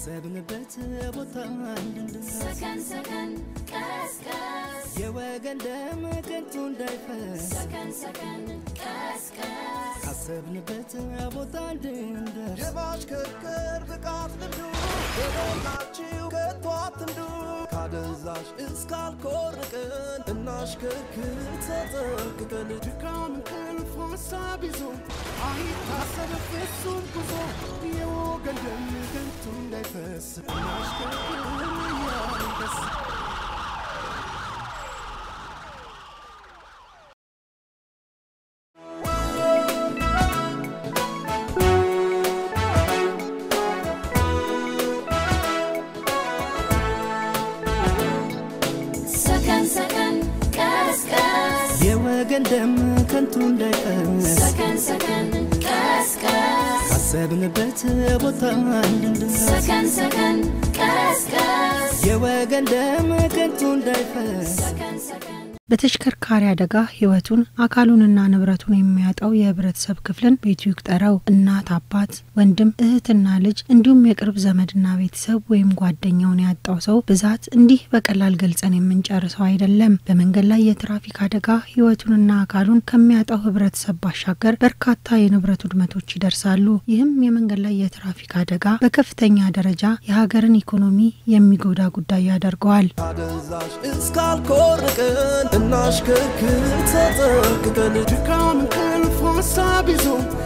ካሰብንበት ቦታ እንድንደርስ ሰከን ሰከን ቀስቀስ የወገን ደም ከንቱ እንዳይፈስ ሰከን ሰከን ቀስቀስ ካሰብንበት ቦታ እንድንደርስ የማሽከርከር ብቃት ልምዱ በሞላችሁ ከቶ አትንዱ ካደንዛዥ እስካልኮርቅን እናሽከርክር ተጠንቅቀን ድካም እንቅልፍ ሀሳብ ይዞ አይታሰብ ፍጹም ጉዞ የወገን ደም ከንቱ እንዳይፈስ እናሽከርክር እያንደስ ሰከን ሰከን ቀስቀስ የወገን ደም ከንቱ እንዳይፈስ ሰከን ሰከን ቀስቀስ ካሰብንበት ቦታ እንድንደርስ ሰከን ሰከን ቀስቀስ የወገን ደም ከንቱ እንዳይፈስ ሰከን ሰከን በተሽከርካሪ አደጋ ሕይወቱን አካሉንና ንብረቱን የሚያጣው የህብረተሰብ ክፍልን ቤቱ ይቁጠረው። እናት፣ አባት፣ ወንድም፣ እህትና ልጅ እንዲሁም የቅርብ ዘመድና ቤተሰብ ወይም ጓደኛውን ያጣው ሰው ብዛት እንዲህ በቀላል ገልጸን የምንጨርሰው አይደለም። በመንገድ ላይ የትራፊክ አደጋ ሕይወቱንና አካሉን ከሚያጣው ህብረተሰብ ባሻገር በርካታ የንብረት ውድመቶች ይደርሳሉ። ይህም የመንገድ ላይ የትራፊክ አደጋ በከፍተኛ ደረጃ የሀገርን ኢኮኖሚ የሚጎዳ ጉዳይ ያደርገዋል። ካደንዛዥ እስካልኮርቅን እናሽከርክር ተጠንቅቀን ድካም እንቅልፍ ሀሳብ ይዞ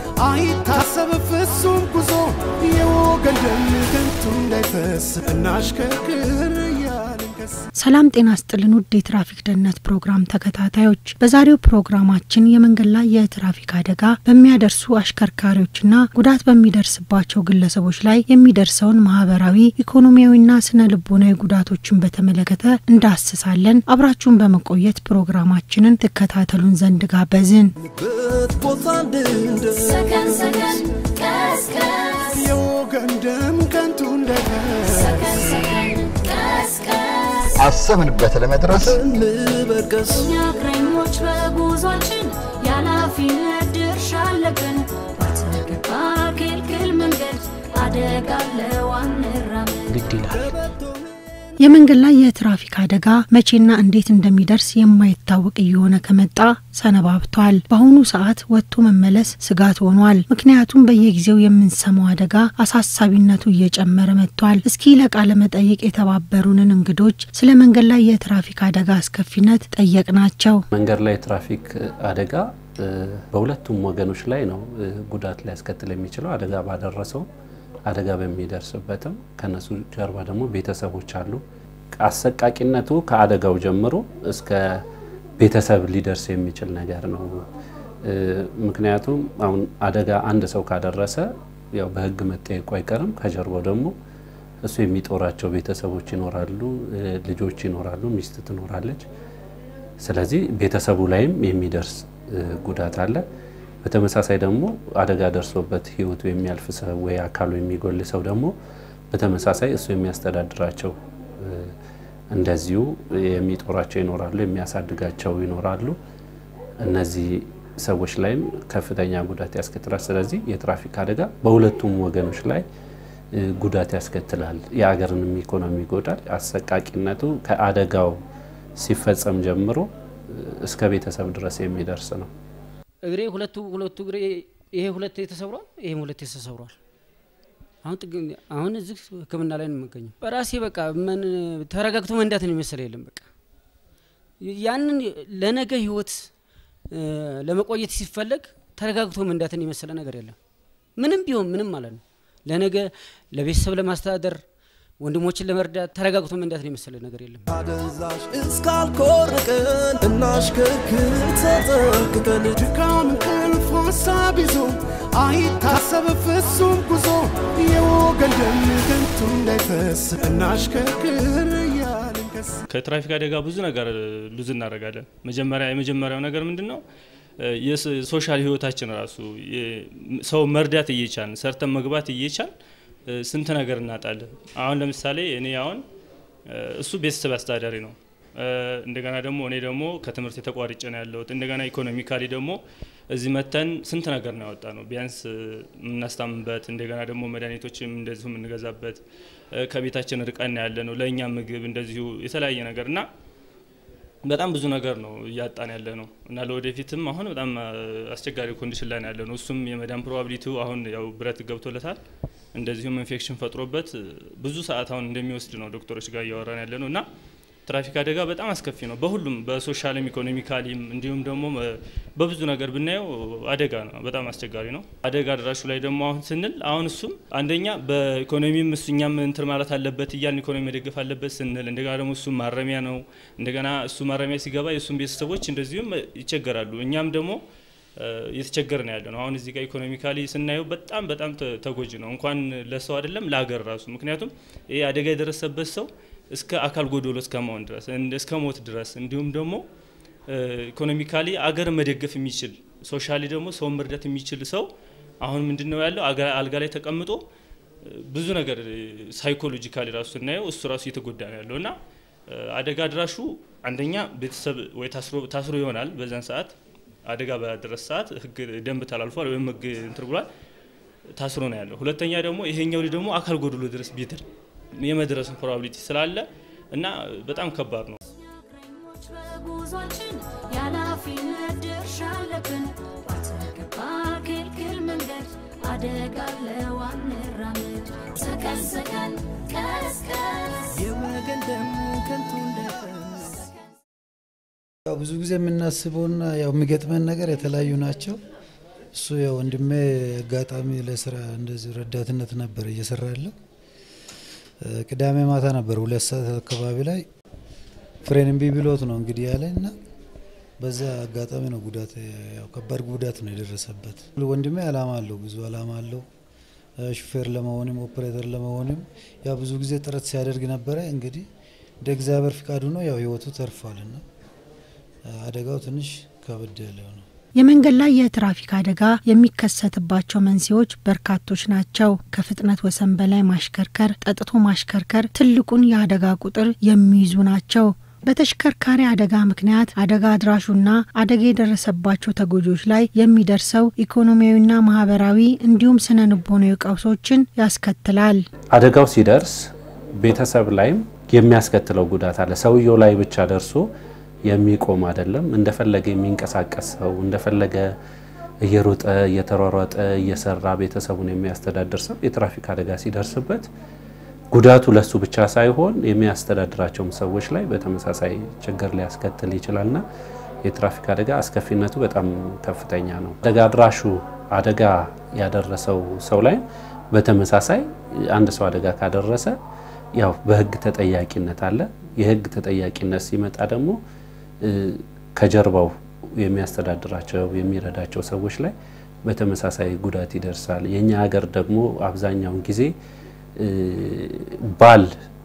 አይታሰብ ፍጹም ጉዞ የወገን ደም ከንቱ እንዳይፈስ እናሽከርክር እያልን ከስ ሰላም ጤና ስጥልን ውድ የትራፊክ ደህንነት ፕሮግራም ተከታታዮች፣ በዛሬው ፕሮግራማችን የመንገድ ላይ የትራፊክ አደጋ በሚያደርሱ አሽከርካሪዎችና ጉዳት በሚደርስባቸው ግለሰቦች ላይ የሚደርሰውን ማህበራዊ፣ ኢኮኖሚያዊና ስነ ልቦናዊ ጉዳቶችን በተመለከተ እንዳስሳለን። አብራችሁን በመቆየት ፕሮግራማችንን ትከታተሉን ዘንድ ጋበዝን። በት ቦታ እንድንደርስ ሰከን ሰከን ቀስቀስ የወገን ደም ከንቱ እንዳይፈስ ሰከን ሰከን ቀስቀስ አሰብንበት ለመድረስ እንበርቀስ እኛ እግረኞች በጉዟችን የኃላፊነት ድርሻ አለብን። ባልተገባ ክልክል መንገድ አደጋ አለው አንራመድ። ግድ ይላል። የመንገድ ላይ የትራፊክ አደጋ መቼና እንዴት እንደሚደርስ የማይታወቅ እየሆነ ከመጣ ሰነባብቷል። በአሁኑ ሰዓት ወጥቶ መመለስ ስጋት ሆኗል። ምክንያቱም በየጊዜው የምንሰማው አደጋ አሳሳቢነቱ እየጨመረ መጥቷል። እስኪ ለቃለ መጠይቅ የተባበሩንን እንግዶች ስለ መንገድ ላይ የትራፊክ አደጋ አስከፊነት ጠየቅናቸው። መንገድ ላይ ትራፊክ አደጋ እ፣ በሁለቱም ወገኖች ላይ ነው እ፣ ጉዳት ሊያስከትል የሚችለው አደጋ ባደረሰው አደጋ በሚደርስበትም ከነሱ ጀርባ ደግሞ ቤተሰቦች አሉ። አሰቃቂነቱ ከአደጋው ጀምሮ እስከ ቤተሰብ ሊደርስ የሚችል ነገር ነው። እ፣ ምክንያቱም አሁን አደጋ አንድ ሰው ካደረሰ ያው በሕግ መጠየቁ አይቀርም። ከጀርባው ደግሞ እሱ የሚጦራቸው ቤተሰቦች ይኖራሉ፣ እ፣ ልጆች ይኖራሉ፣ ሚስት ትኖራለች። ስለዚህ ቤተሰቡ ላይም የሚደርስ እ፣ ጉዳት አለ። በተመሳሳይ ደግሞ አደጋ ደርሶበት ህይወቱ የሚያልፍ ሰው ወይ አካሉ የሚጎል ሰው ደግሞ በተመሳሳይ እሱ የሚያስተዳድራቸው እ፣ እንደዚሁ የሚጦራቸው ይኖራሉ፣ የሚያሳድጋቸው ይኖራሉ። እነዚህ ሰዎች ላይም ከፍተኛ ጉዳት ያስከትላል። ስለዚህ የትራፊክ አደጋ በሁለቱም ወገኖች ላይ እ፣ ጉዳት ያስከትላል። የሀገርንም ኢኮኖሚ ይጎዳል። አሰቃቂነቱ ከአደጋው ሲፈጸም ጀምሮ እ፣ እስከ ቤተሰብ ድረስ የሚደርስ ነው። እግሬ ሁለቱ ሁለቱ እግሬ ይሄ ሁለቴ ተሰብሯል፣ ይሄም ሁለቴ ተሰብሯል። አሁን ጥግ አሁን እዚህ ሕክምና ላይ ነው የምገኘው። በራሴ በቃ ምን ተረጋግቶ መንዳትን የመሰለ የለም። በቃ ያንን ለነገ ህይወት እ፣ ለመቆየት ሲፈለግ ተረጋግቶ መንዳትን የመሰለ ነገር የለም። ምንም ቢሆን ምንም ማለት ነው። ለነገ ለቤተሰብ ለማስተዳደር ወንድሞችን ለመርዳት ተረጋግቶ መንዳትን የመሰለ ነገር የለም። ካደንዛዥ እስካልኮርቅን እናሽከርክር ተጠንቅቀን ድካም እንቅልፍ ሀሳብ ይዞ አይታሰብ ፍጹም ጉዞ የወገን ደም ከንቱ እንዳይፈስ እናሽከርክር እያልን ከስ ከትራፊክ አደጋ ብዙ ነገር ሉዝ እናደርጋለን። መጀመሪያ የመጀመሪያው ነገር ምንድን ነው? የሶሻል ህይወታችን ራሱ የ- ሰው መርዳት እየቻልን ሰርተን መግባት እየቻል ስንት ነገር እናጣለን። አሁን ለምሳሌ እኔ አሁን እሱ ቤተሰብ አስተዳዳሪ ነው። እንደገና ደግሞ እኔ ደግሞ ከትምህርት የተቋርጬ ነው ያለሁት። እንደገና ኢኮኖሚካሊ ደግሞ እዚህ መተን ስንት ነገር ነው ያወጣ ነው ቢያንስ የምናስታምበት እንደገና ደግሞ መድኃኒቶችም እንደዚሁ የምንገዛበት ከቤታችን ርቀን ያለ ነው ለእኛ ምግብ እንደዚሁ የተለያየ ነገር እና በጣም ብዙ ነገር ነው እያጣን ያለ ነው እና ለወደፊትም አሁን በጣም አስቸጋሪ ኮንዲሽን ላይ ነው ያለ ነው። እሱም የመዳን ፕሮባቢሊቲው አሁን ያው ብረት ገብቶለታል እንደዚሁም ኢንፌክሽን ፈጥሮበት ብዙ ሰዓት አሁን እንደሚወስድ ነው ዶክተሮች ጋር እያወራን ያለ ነው እና ትራፊክ አደጋ በጣም አስከፊ ነው። በሁሉም በሶሻልም ኢኮኖሚካሊም እንዲሁም ደግሞ በብዙ ነገር ብናየው አደጋ ነው፣ በጣም አስቸጋሪ ነው። አደጋ አድራሹ ላይ ደግሞ አሁን ስንል አሁን እሱም አንደኛ በኢኮኖሚም እሱ እኛም እንትን ማለት አለበት እያልን ኢኮኖሚ መደገፍ አለበት ስንል እንደገና ደግሞ እሱም ማረሚያ ነው። እንደገና እሱ ማረሚያ ሲገባ የእሱም ቤተሰቦች እንደዚሁም ይቸገራሉ። እኛም ደግሞ እየተቸገር ነው ያለ ነው። አሁን እዚህ ጋር ኢኮኖሚካሊ ስናየው በጣም በጣም ተጎጂ ነው፣ እንኳን ለሰው አይደለም ለሀገር ራሱ። ምክንያቱም ይህ አደጋ የደረሰበት ሰው እስከ አካል ጎዶሎ እስከ መሆን ድረስ እስከ ሞት ድረስ እንዲሁም ደግሞ ኢኮኖሚካሊ አገር መደገፍ የሚችል ሶሻሊ ደግሞ ሰውን መርዳት የሚችል ሰው አሁን ምንድን ነው ያለው አልጋ ላይ ተቀምጦ ብዙ ነገር ሳይኮሎጂካሊ ራሱ ስናየው እሱ ራሱ እየተጎዳ ነው ያለው እና አደጋ አድራሹ አንደኛ ቤተሰብ ወይ ታስሮ ይሆናል በዛን ሰዓት አደጋ በደረሰ ሰዓት ህግ ደንብ ተላልፏል ወይም ህግ እንትን ብሏል ታስሮ ነው ያለው። ሁለተኛ ደግሞ ይሄኛው ልጅ ደግሞ አካል ጎድሎ ድረስ ቢድር የመድረስን ፕሮባቢሊቲ ስላለ እና በጣም ከባድ ነው። እግረኞች በጉዟችን የኃላፊነት ድርሻ አለብን። ባልተገባ ክልክል መንገድ አደጋ አለው አንራመድ። ሰከን ሰከን ቀስ ቀስ የወገን ደም ከንቱ እንዳይፈስ ያው ብዙ ጊዜ የምናስበውና ያው የሚገጥመን ነገር የተለያዩ ናቸው። እሱ ያው ወንድሜ አጋጣሚ ለስራ እንደዚህ ረዳትነት ነበር እየሰራ ያለው። ቅዳሜ ማታ ነበር ሁለት ሰዓት አካባቢ ላይ ፍሬን እምቢ ብሎት ነው እንግዲህ ያለ እና በዛ አጋጣሚ ነው ጉዳት ያው ከባድ ጉዳት ነው የደረሰበት። ወንድሜ አላማ አለው፣ ብዙ አላማ አለው። ሹፌር ለመሆንም ኦፕሬተር ለመሆንም ያው ብዙ ጊዜ ጥረት ሲያደርግ ነበረ። እንግዲህ እንደ እግዚአብሔር ፍቃዱ ነው ያው ህይወቱ ተርፏልና አደጋው ትንሽ ከበድ ያለው ነው። የመንገድ ላይ የትራፊክ አደጋ የሚከሰትባቸው መንስኤዎች በርካቶች ናቸው። ከፍጥነት ወሰን በላይ ማሽከርከር፣ ጠጥቶ ማሽከርከር ትልቁን የአደጋ ቁጥር የሚይዙ ናቸው። በተሽከርካሪ አደጋ ምክንያት አደጋ አድራሹና አደጋ የደረሰባቸው ተጎጂዎች ላይ የሚደርሰው ኢኮኖሚያዊና ማህበራዊ እንዲሁም ስነ ልቦናዊ ቀውሶችን ያስከትላል። አደጋው ሲደርስ ቤተሰብ ላይም የሚያስከትለው ጉዳት አለ። ሰውየው ላይ ብቻ ደርሶ የሚቆም አይደለም። እንደፈለገ የሚንቀሳቀስ ሰው እንደፈለገ እየሮጠ እየተሯሯጠ እየሰራ ቤተሰቡን የሚያስተዳድር ሰው የትራፊክ አደጋ ሲደርስበት ጉዳቱ ለሱ ብቻ ሳይሆን የሚያስተዳድራቸውም ሰዎች ላይ በተመሳሳይ ችግር ሊያስከትል ይችላልና የትራፊክ አደጋ አስከፊነቱ በጣም ከፍተኛ ነው። አደጋ አድራሹ አደጋ ያደረሰው ሰው ላይ በተመሳሳይ አንድ ሰው አደጋ ካደረሰ ያው በህግ ተጠያቂነት አለ። የህግ ተጠያቂነት ሲመጣ ደግሞ ከጀርባው የሚያስተዳድራቸው የሚረዳቸው ሰዎች ላይ በተመሳሳይ ጉዳት ይደርሳል። የኛ ሀገር ደግሞ አብዛኛውን ጊዜ ባል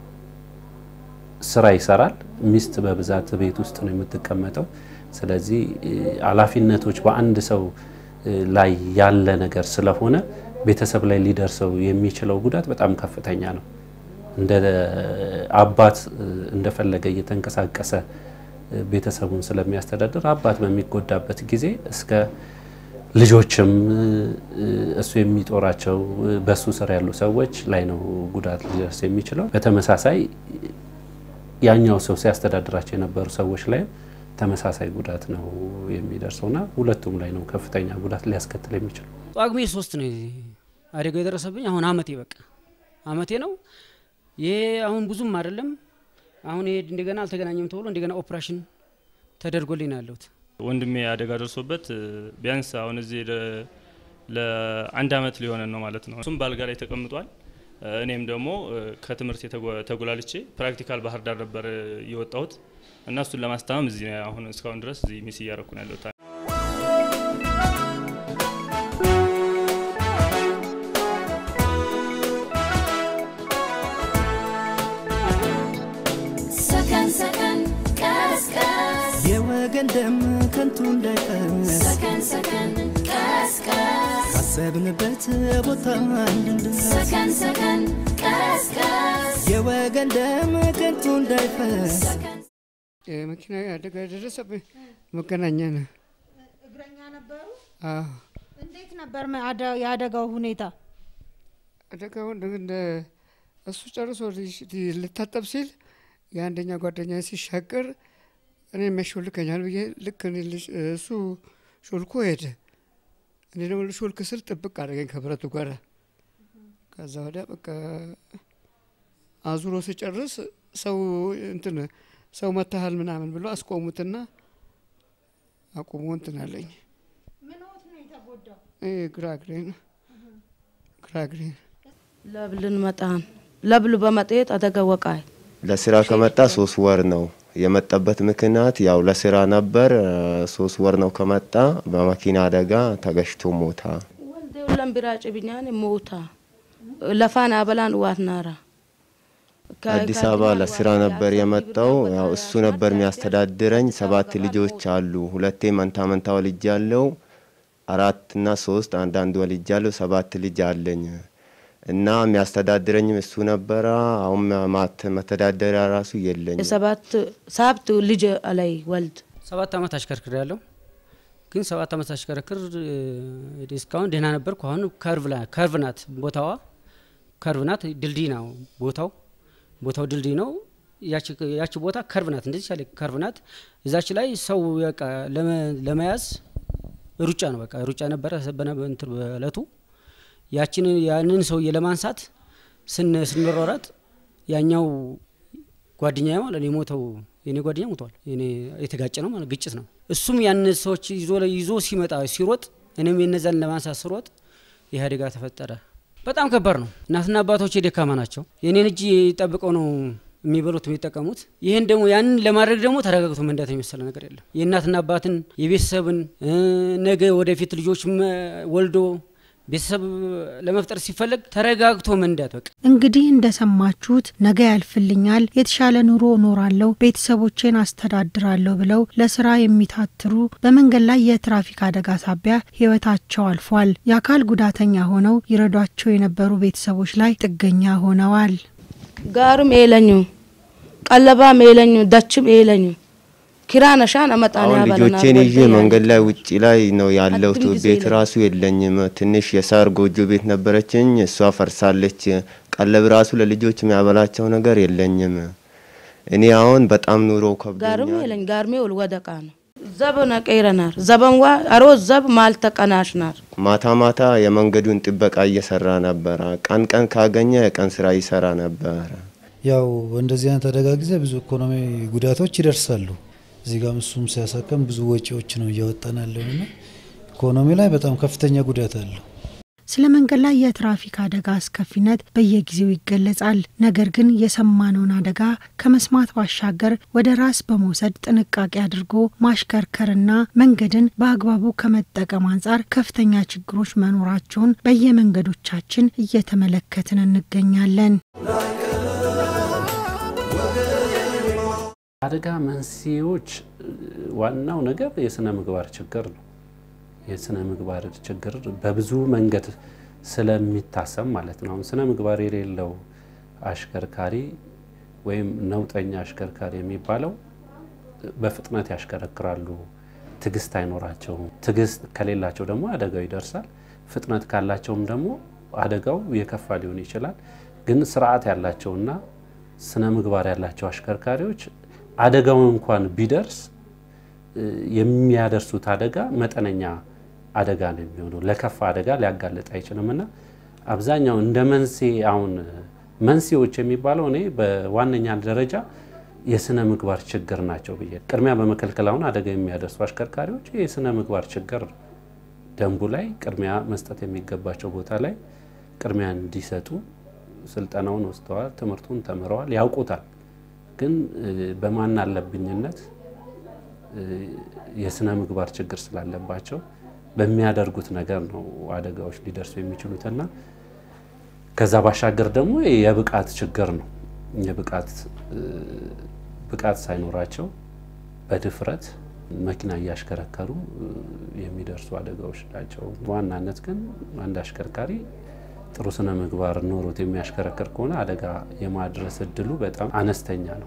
ስራ ይሰራል፣ ሚስት በብዛት ቤት ውስጥ ነው የምትቀመጠው። ስለዚህ ኃላፊነቶች በአንድ ሰው ላይ ያለ ነገር ስለሆነ ቤተሰብ ላይ ሊደርሰው የሚችለው ጉዳት በጣም ከፍተኛ ነው። እንደ አባት እንደፈለገ እየተንቀሳቀሰ ቤተሰቡን ስለሚያስተዳድር አባት በሚጎዳበት ጊዜ እስከ ልጆችም እሱ የሚጦራቸው በሱ ስር ያሉ ሰዎች ላይ ነው ጉዳት ሊደርስ የሚችለው። በተመሳሳይ ያኛው ሰው ሲያስተዳድራቸው የነበሩ ሰዎች ላይም ተመሳሳይ ጉዳት ነው የሚደርሰውና ሁለቱም ላይ ነው ከፍተኛ ጉዳት ሊያስከትል የሚችለው። ጳጉሜ ሶስት ነው አደጋው የደረሰብኝ። አሁን አመቴ በቃ አመቴ ነው። ይሄ አሁን ብዙም አይደለም። አሁን ይሄ እንደገና አልተገናኘም ተብሎ እንደገና ኦፕሬሽን ተደርጎልኝ ነው ያለሁት። ወንድሜ አደጋ ደርሶበት ቢያንስ አሁን እዚህ ለአንድ አመት ሊሆነን ነው ማለት ነው። እሱም በአልጋ ላይ ተቀምጧል። እኔም ደግሞ ከትምህርት ተጉላልቼ ፕራክቲካል ባህር ዳር ነበር የወጣሁት እና እሱን ለማስታመም እዚህ አሁን እስካሁን ድረስ እዚህ ሚስ እያረኩ ነው ያለሁት። ሰከን ሰከን ቀስ ቀስ የወገን ደም ከንቱ እንዳይፈስ ሰከን ሰከን ቀስ ቀስ ካሰብንበት ቦታ እንድንደርስ ሰከን ሰከን ቀስ ቀስ የወገን ደም ከንቱ እንዳይፈስ የመኪና አደጋ የደረሰብኝ መገናኛ ነው። እግረኛ ነበሩ። አዎ እንዴት ነበር መ- አደ- የአደጋው ሁኔታ? አደጋውን እንደ እሱ ጨርሶ ሊሽ- ሊ- ልታጠብ ሲል የአንደኛ ጓደኛ ሲሻገር እኔ የሚያሾልከኛል ብዬ ልክ እኔ ልሽ- እሱ ሾልኮ ሄደ። እኔ ደግሞ ልሾልክ ስል ጥብቅ አደረገኝ ከብረቱ ጋር። ከዛ ወዲያ በቃ አዙሮ ሲጨርስ ሰው እንትን ሰው መታሃል ምናምን ብሎ አስቆሙትና አቁሞ እንትን አለኝ። ይሄ ግራ እግሬን ግራ እግሬን ለብልን መጣን ለብሉ በመጤት አደጋ ወቃይ ለስራ ከመጣ ሶስት ወር ነው የመጣበት ምክንያት ያው ለስራ ነበር። እ፣ ሶስት ወር ነው ከመጣ በመኪና አደጋ ተገጭቶ ሞታ። ወልዴ ሁለም ቢራጭ ብኛን ሞታ ለፋን አበላን ዋት ናራ አዲስ አበባ ለስራ ነበር የመጣው። ያው እሱ ነበር የሚያስተዳድረኝ። ሰባት ልጆች አሉ። ሁለቴ መንታ መንታ ወልጅ ያለው አራት እና ሶስት አንዳንድ ወልጅ ያለው ሰባት ልጅ አለኝ እና የሚያስተዳድረኝም እሱ ነበረ። አሁን ማት መተዳደሪያ ራሱ የለኝ። የሰባት ሳብት ልጅ አላይ ወልድ ሰባት አመት አሽከርክር ያለው ግን ሰባት አመት አሽከረክር እ፣ እስካሁን ደህና ነበርኩ። አሁን ከርቭ ላይ ከርቭ ናት ቦታዋ ከርቭ ናት። ድልድይ ነው ቦታው ቦታው ድልድይ ነው። ያቺ ያቺ ቦታ ከርቭ ናት። እንደዚህ ያለ ከርቭ ናት። እዛች ላይ ሰው በቃ ለመ- ለመያዝ ሩጫ ነው በቃ ሩጫ ነበረ በነ- እንትን በእለቱ ያችን ያንን ሰውዬ ለማንሳት ስን ስንሯሯጥ ያኛው ጓደኛ ማለት ነው የሞተው የኔ ጓደኛ ሞቷል። የኔ የተጋጨ ነው ማለት ግጭት ነው። እሱም ያን ሰዎች ይዞ ይዞ ሲመጣ ሲሮጥ እኔም የነዛን ለማንሳት ስሮጥ ይህ አደጋ ተፈጠረ። በጣም ከባድ ነው። እናትና አባቶች የደካማ ናቸው። የኔን እጅ ጠብቀው ነው የሚበሉት የሚጠቀሙት። ይህን ደግሞ ያንን ለማድረግ ደግሞ ተረጋግቶ መንዳት የመሰለ ነገር የለም። የእናትና አባትን የቤተሰብን እ፣ ነገ ወደፊት ልጆች መ- ወልዶ ቤተሰብ ለመፍጠር ሲፈለግ ተረጋግቶ መንዳት በቃ እንግዲህ እንደሰማችሁት ነገ ያልፍልኛል፣ የተሻለ ኑሮ እኖራለሁ፣ ቤተሰቦቼን አስተዳድራለሁ ብለው ለስራ የሚታትሩ በመንገድ ላይ የትራፊክ አደጋ ሳቢያ ሕይወታቸው አልፏል። የአካል ጉዳተኛ ሆነው ይረዷቸው የነበሩ ቤተሰቦች ላይ ጥገኛ ሆነዋል። ጋርም ኤለኙ ቀለባም ኤለኙ ደችም ኤለኙ ኪራነ ሻን አመጣን አሁን ያበለናል ልጆቼን ይዤ ወልዴ መንገድ ላይ ውጭ ላይ ነው ያለው። አድም ጊዜ ቤት የለም። ራሱ የለኝም። ትንሽ የሳር ጎጆ ቤት ነበረችኝ፣ እሷ ፈርሳለች። ቀለብ ራሱ ለልጆች የሚያበላቸው ነገር የለኝም። እኔ አሁን በጣም ኑሮ ጋርም ከብዶኛል። ኤለኝ ጋርሜ ወልወደቃ ነው ዘብ ነቀይረናር ዘበንዋ አሮ ዘብ ማልተቀናሽናር ማታ ማታ የመንገዱን ጥበቃ እየሰራ ነበረ። ቀን ቀን ካገኘ የቀን ስራ ይሰራ ነበረ። ያው እንደዚህ አይነት አደጋ ጊዜ ብዙ ኢኮኖሚ ጉዳቶች ይደርሳሉ። እዚህ ጋም እሱም ሲያሳከም ብዙ ወጪዎች ነው እያወጣን ያለንና ኢኮኖሚ ላይ በጣም ከፍተኛ ጉዳት አለው። ስለ መንገድ ላይ የትራፊክ አደጋ አስከፊነት በየጊዜው ይገለጻል። ነገር ግን የሰማነውን አደጋ ከመስማት ባሻገር ወደ ራስ በመውሰድ ጥንቃቄ አድርጎ ማሽከርከርና መንገድን በአግባቡ ከመጠቀም አንጻር ከፍተኛ ችግሮች መኖራቸውን በየመንገዶቻችን እየተመለከትን እንገኛለን። አደጋ መንስኤዎች እ፣ ዋናው ነገር የስነ ምግባር ችግር ነው። የስነ ምግባር ችግር በብዙ መንገድ ስለሚታሰብ ማለት ነው። አሁን ስነ ምግባር የሌለው አሽከርካሪ ወይም ነውጠኛ አሽከርካሪ የሚባለው በፍጥነት ያሽከረክራሉ፣ ትዕግስት አይኖራቸውም። ትዕግስት ከሌላቸው ደግሞ አደጋው ይደርሳል። ፍጥነት ካላቸውም ደግሞ አደጋው የከፋ ሊሆን ይችላል። ግን ስርዓት ያላቸውና ስነ ምግባር ያላቸው አሽከርካሪዎች አደጋው እንኳን ቢደርስ እ፣ የሚያደርሱት አደጋ መጠነኛ አደጋ ነው የሚሆነው። ለከፋ አደጋ ሊያጋልጥ አይችልም እና አብዛኛው እንደ መንስኤ አሁን መንስኤዎች የሚባለው እኔ በዋነኛ ደረጃ የስነ ምግባር ችግር ናቸው ብዬ ቅድሚያ በመከልከል አሁን አደጋ የሚያደርሱ አሽከርካሪዎች የስነ ምግባር ችግር ነው። ደንቡ ላይ ቅድሚያ መስጠት የሚገባቸው ቦታ ላይ ቅድሚያ እንዲሰጡ ስልጠናውን ወስደዋል፣ ትምህርቱን ተምረዋል፣ ያውቁታል። ግን እ፣ በማን አለብኝነት እ፣ የስነ ምግባር ችግር ስላለባቸው በሚያደርጉት ነገር ነው አደጋዎች ሊደርሱ የሚችሉትና ከዛ ባሻገር ደግሞ የብቃት ችግር ነው። የብቃት እ፣ ብቃት ሳይኖራቸው በድፍረት መኪና እያሽከረከሩ እ፣ የሚደርሱ አደጋዎች ናቸው። በዋናነት ግን አንድ አሽከርካሪ ጥሩ ስነ ምግባር ኖሮት የሚያሽከረክር ከሆነ አደጋ የማድረስ እድሉ በጣም አነስተኛ ነው።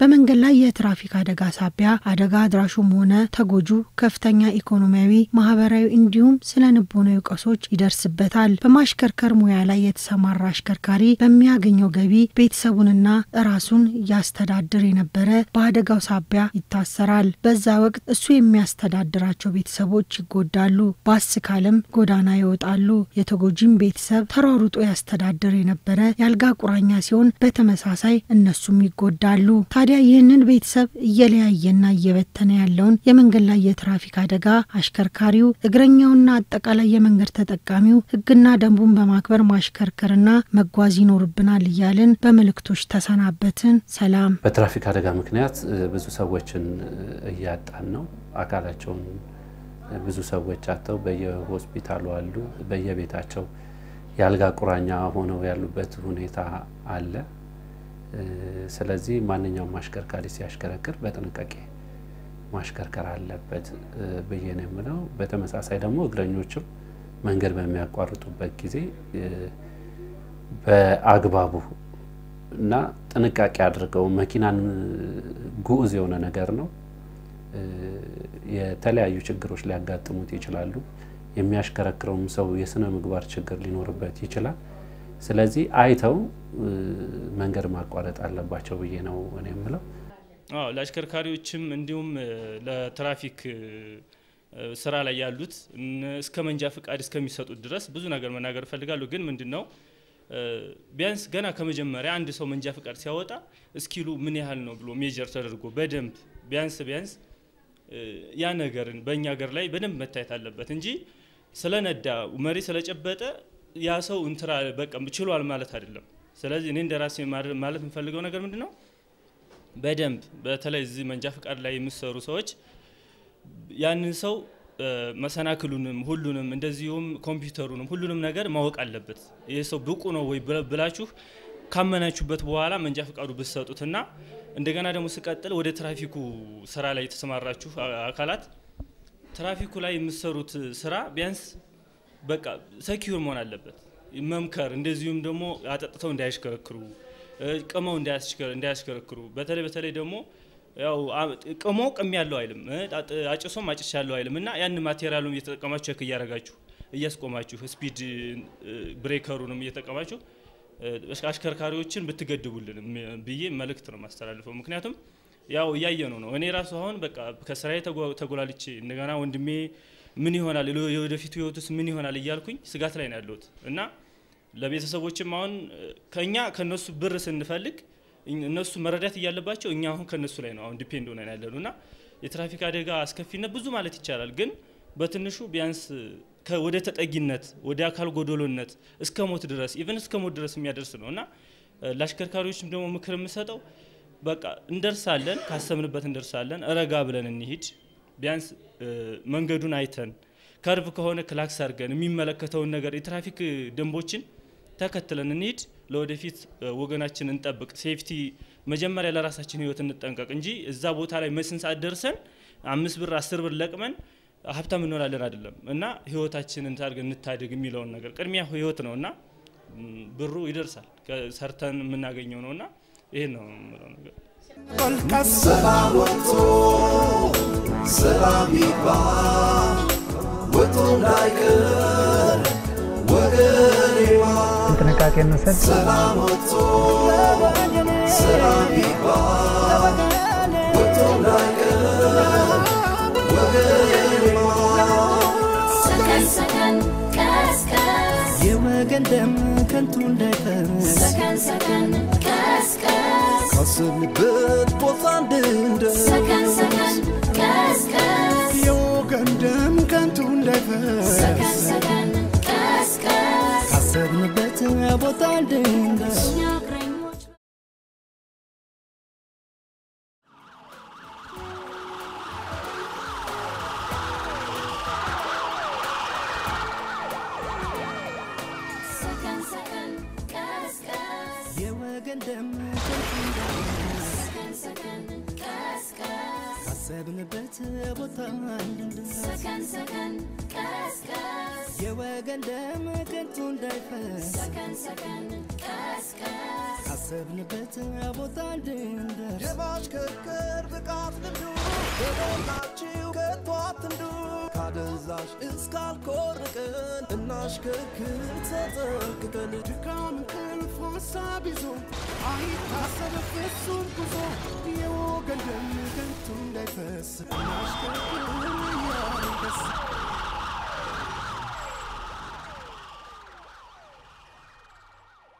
በመንገድ ላይ የትራፊክ አደጋ ሳቢያ አደጋ አድራሹም ሆነ ተጎጁ ከፍተኛ ኢኮኖሚያዊ፣ ማህበራዊ እንዲሁም ስነ ልቦናዊ ቀውሶች ይደርስበታል። በማሽከርከር ሙያ ላይ የተሰማራ አሽከርካሪ በሚያገኘው ገቢ ቤተሰቡንና ራሱን ያስተዳድር የነበረ በአደጋው ሳቢያ ይታሰራል። በዛ ወቅት እሱ የሚያስተዳድራቸው ቤተሰቦች ይጎዳሉ። ባስ ካለም ጎዳና ይወጣሉ። የተጎጂም ቤተሰብ ተሯሩጦ ያስተዳድር የነበረ የአልጋ ቁራኛ ሲሆን በተመሳሳይ እነሱም ይጎዳሉ። ታዲያ ይህንን ቤተሰብ እየለያየና እየበተነ ያለውን የመንገድ ላይ የትራፊክ አደጋ አሽከርካሪው፣ እግረኛውና አጠቃላይ የመንገድ ተጠቃሚው ሕግና ደንቡን በማክበር ማሽከርከርና መጓዝ ይኖርብናል እያልን በመልእክቶች ተሰናበትን። ሰላም። በትራፊክ አደጋ ምክንያት ብዙ ሰዎችን እያጣን ነው። አካላቸውን ብዙ ሰዎች አጥተው በየሆስፒታሉ አሉ፣ በየቤታቸው የአልጋ ቁራኛ ሆነው ያሉበት ሁኔታ አለ። ስለዚህ ማንኛውም አሽከርካሪ ሲያሽከረክር በጥንቃቄ ማሽከርከር አለበት ብዬ ነው የምለው። በተመሳሳይ ደግሞ እግረኞችም መንገድ በሚያቋርጡበት ጊዜ በአግባቡ እና ጥንቃቄ አድርገው መኪናን ጉዑዝ የሆነ ነገር ነው። የተለያዩ ችግሮች ሊያጋጥሙት ይችላሉ። የሚያሽከረክረውም ሰው የስነ ምግባር ችግር ሊኖርበት ይችላል። ስለዚህ አይተው መንገድ ማቋረጥ አለባቸው ብዬ ነው እኔ የምለው። አዎ ለአሽከርካሪዎችም እንዲሁም ለትራፊክ ስራ ላይ ያሉት እስከ መንጃ ፍቃድ እስከሚሰጡት ድረስ ብዙ ነገር መናገር እፈልጋለሁ። ግን ምንድን ነው ቢያንስ ገና ከመጀመሪያ አንድ ሰው መንጃ ፍቃድ ሲያወጣ እስኪሉ ምን ያህል ነው ብሎ ሜጀር ተደርጎ በደንብ ቢያንስ ቢያንስ ያ ነገርን በእኛ ሀገር ላይ በደንብ መታየት አለበት እንጂ ስለነዳ መሪ ስለጨበጠ ያ ሰው እንትራ በቃ ችሏል ማለት አይደለም። ስለዚህ እኔ እንደ ራሴ ማለት የምፈልገው ነገር ምንድን ነው በደንብ በተለይ እዚህ መንጃ ፍቃድ ላይ የሚሰሩ ሰዎች ያንን ሰው መሰናክሉንም ሁሉንም እንደዚሁም ኮምፒውተሩንም ሁሉንም ነገር ማወቅ አለበት። ይህ ሰው ብቁ ነው ወይ ብላችሁ ካመናችሁበት በኋላ መንጃ ፍቃዱ ብትሰጡትና እንደገና ደግሞ ስቀጥል ወደ ትራፊኩ ስራ ላይ የተሰማራችሁ አካላት ትራፊኩ ላይ የምትሰሩት ስራ ቢያንስ በቃ ሰኪዩር መሆን አለበት። መምከር እንደዚሁም ደግሞ አጠጥተው እንዳያሽከረክሩ ቅመው እንዳያሽከረክሩ በተለይ በተለይ ደግሞ ያው ቅሞ ቅም ያለው አይልም አጭሶም አጭስ ያለው አይልም እና ያን ማቴሪያሉን እየተጠቀማችሁ ቸክ እያደረጋችሁ እያስቆማችሁ ስፒድ ብሬከሩንም እየተጠቀማችሁ አሽከርካሪዎችን ብትገድቡልን ብዬ መልእክት ነው ማስተላልፈው። ምክንያቱም ያው እያየነው ነው። እኔ ራሱ አሁን በቃ ከስራዬ ተጎላልቼ እንደገና ወንድሜ ምን ይሆናል የወደፊቱ ህይወቱስ ምን ይሆናል እያልኩኝ ስጋት ላይ ነው ያለሁት እና ለቤተሰቦችም አሁን ከኛ ከነሱ ብር ስንፈልግ እነሱ መረዳት እያለባቸው እኛ አሁን ከነሱ ላይ ነው አሁን ዲፔንድ ሆነን ያለነው እና የትራፊክ አደጋ አስከፊነት ብዙ ማለት ይቻላል፣ ግን በትንሹ ቢያንስ ወደ ተጠጊነት ወደ አካል ጎዶሎነት እስከ ሞት ድረስ ኢቨን እስከ ሞት ድረስ የሚያደርስ ነው እና ለአሽከርካሪዎችም ደግሞ ምክር የምሰጠው በቃ እንደርሳለን፣ ካሰብንበት እንደርሳለን፣ ረጋ ብለን እንሂድ። ቢያንስ መንገዱን አይተን ከርቭ ከሆነ ክላክስ አድርገን የሚመለከተውን ነገር የትራፊክ ደንቦችን ተከትለን እንሂድ። ለወደፊት ወገናችን እንጠብቅ። ሴፍቲ መጀመሪያ ለራሳችን ህይወት እንጠንቀቅ እንጂ እዛ ቦታ ላይ መስን ሰዓት ደርሰን አምስት ብር አስር ብር ለቅመን ሀብታም እንሆናለን አይደለም እና ህይወታችንን ታድገን እንታድግ የሚለውን ነገር ቅድሚያ ህይወት ነው እና ብሩ ይደርሳል ሰርተን የምናገኘው ነው እና ይሄን ነው የምለው ነገር። ሰላም ወጥቶ ሰላም ይግባ ወጥቶ እንዳይቀር ወገኔዋ ጥንቃቄ እንውሰድ። ሰላም ወጥቶ ሰላም ይግባ ወጥቶ እንዳይቀር ወገኔዋ ሰከን ሰከን ቀስቀስ የወገን ደም ከንቱ እንዳይፈስ ሰከን ሰከን ቀስቀስ ካሰብንበት ቦታ እንድንደርስ ሰከን ሰከን ቀስቀስ የወገን ደም ከንቱ እንዳይፈስ ሰከን ሰከን ቀስቀስ ካሰብንበት ቦታ እንድንደርስ እኛ እግረኞች ሰከን ሰከን ቀስቀስ የወገን ደም ከንቱ እንዳይፈስ ሰከን ሰከን ቀስቀስ ካሰብንበት ቦታ እንድንደርስ ሰከን ሰከን ቀስቀስ የወገን ደም ከንቱ እንዳይፈስ ሰከን ሰከን ቀስቀስ ካሰብንበት ቦታ እንድንደርስ የማሽከርከር ብቃት ልምዱ በሞላችሁ ከቶ አትንዱ ካደንዛዥ እስካልኮርቅን እናሽከርክር ተጠንቅቀን ድካም እንቅልፍ ሀሳብ ይዞ አይታሰብ ፍጹም ጉዞ የወገን ደም ከንቱ እንዳይፈስ እናሽከርክር